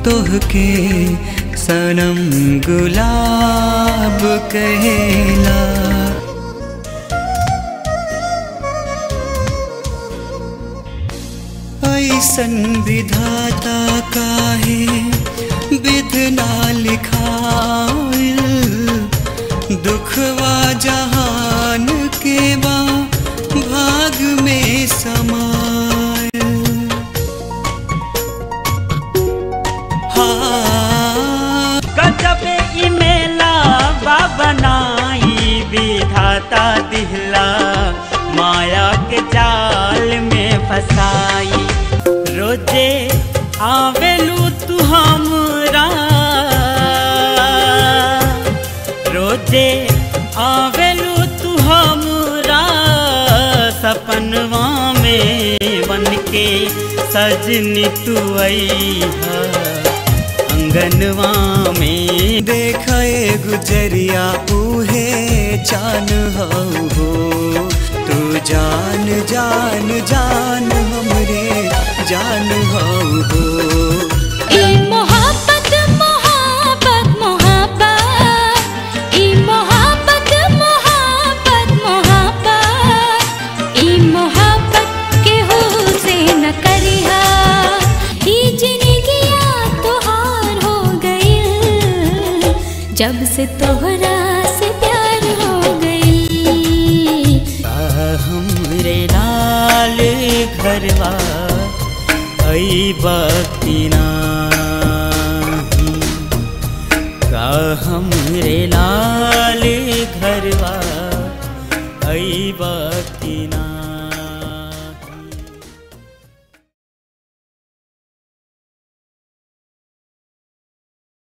तोहके सनम गुलाब कहेला ऐसन विधाता काहे विधना लिखाइल दुखवा जहान के बा भाग में समाइल हाँ गजब ई मेला बा बनाई विधाता दिहला माया के जाल में फसाई रोजे आवेलू तू हमरा रोजे आवेलू तू हमरा सपनवा में बन के सजनी तू अइहा अंगनवा में देखे गुजरिया उहे चान हो तू जान जान जान हमरे जान हो ई मोहब्बत मोहब्बत मोहब्बत ई मोहब्बत मोहब्बत मोहब्बत ई मोहब्बत केहू से न करिहा ई जिंदगिया तोहार हो गइल जब से तोहरा से प्यार हो गइल हमरे लाल घरवा आई बकीना का हमरे लाल